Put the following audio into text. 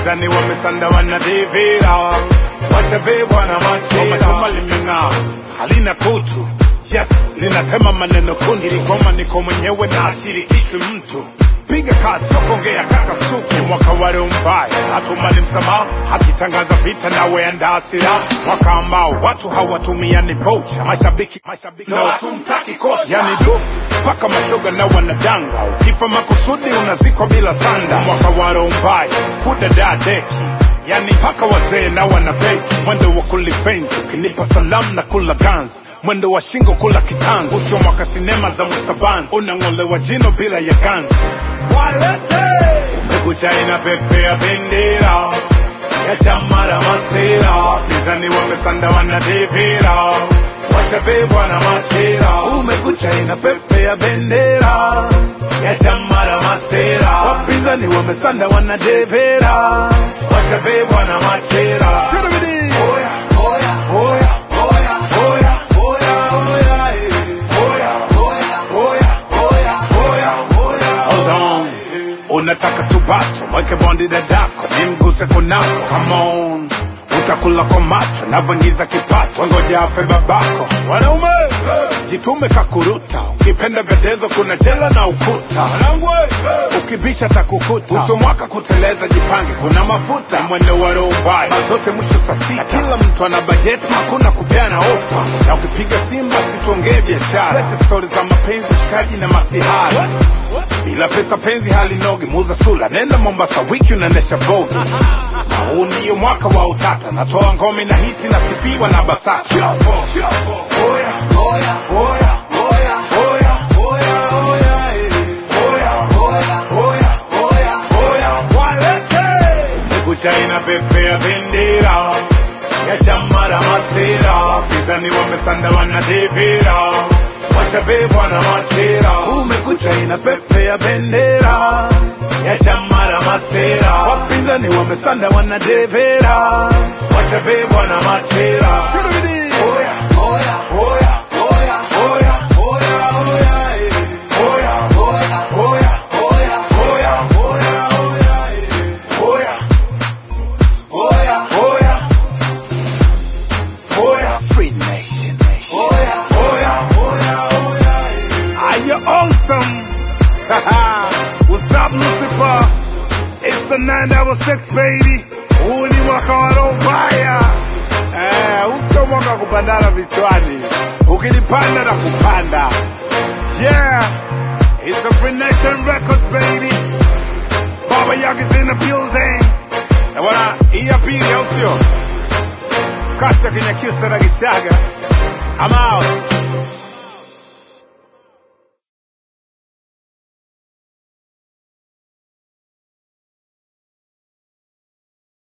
wapinzani wamesanda wanadivira washabebwa na machira chuma limeng'aa halina kutu yes linatema maneno kundi iligoma niko mwenyewe na ashirikishi mtu piga kazi sokongea kaka suki mwaka wale mbaya hatumani msamaha hakitangaza vita nawe andaa silaha mwaka ambao watu hawatumiani vocha mashabiki mashabiki na watumtaki kocha yani du mpaka mashoga na wanadanga ukifa makusudi unazikwa bila sanda mwaka wale mbaya kudada deki yani mpaka wazee na wanabeti mwendo wa kulipenzi ukinipa salamu na kula ganzi mwendo wa shingo kula kitanzi usio mwaka sinema za musabanzi unang'olewa jino bila ya ganzi walete umekucha inapepea bendera ya chama la masira pinzani wamesanda wanadivira washabebwa na machira umekucha inapepea bendera ya chama la masira wapinzani wamesanda wanadevera washabebwa na machira Oya, oya, oya, oya, oya, oya, oya, eh. Oya, oya, oya, oya, oya, oya. Hold on. unataka tubato mweke bondi dadako nimguse kunako Come on. utakula kwa macho navyoingiza kipato ngoja afe babako wanaume jitume kakuruta ukipenda vedezo kuna jela na ukuta ukibisha takukuta uso mwaka kuteleza jipange kuna mafuta Ni mwendo wa roho mbaya mazote mwisho saa sita kila mtu ana bajeti hakuna kupeana ofa na ukipiga simba situongee biashara lete stori za mapenzi shikaji na masihara bila pesa penzi halinogi muza sula nenda mombasa wiki unaendesha bogi na huu ndiyo mwaka wa utata natoa ngome na hiti nasifiwa na basata Chopo, chopo, oya, oya, oya, oya, oya, oya, oya, eh. Oya, oya, oya, oya, oya, walete. Umekucha inapepea bendera ya chama la masira wapinzani wamesanda wanadivira washabebwa na machira umekucha inapepea bendera ya chama la masira wapinzani wamesanda wanadevera washabebwa na machira Oya, oya, oya, oya, oya, oya, oya, eh. Oya, oya, oya, oya, oya, oya, oya, eh. Oya, oya, oya, oya. Free Nation Nation. Oya, oya, oya, oya, eh. Are you awesome? What's up, Lucifer? It's the 966 baby. Huu ni mwaka wa roho mbaya. Eh, huu sio mwaka wa kupandana vichwani. Ukilipanda na kupanda. Yeah, it's a Free Nation Records baby. Baba Yak is in the building. Na bwana, hii ya pili au sio? Kasta Kinyakyusa na Gichaga. I'm out.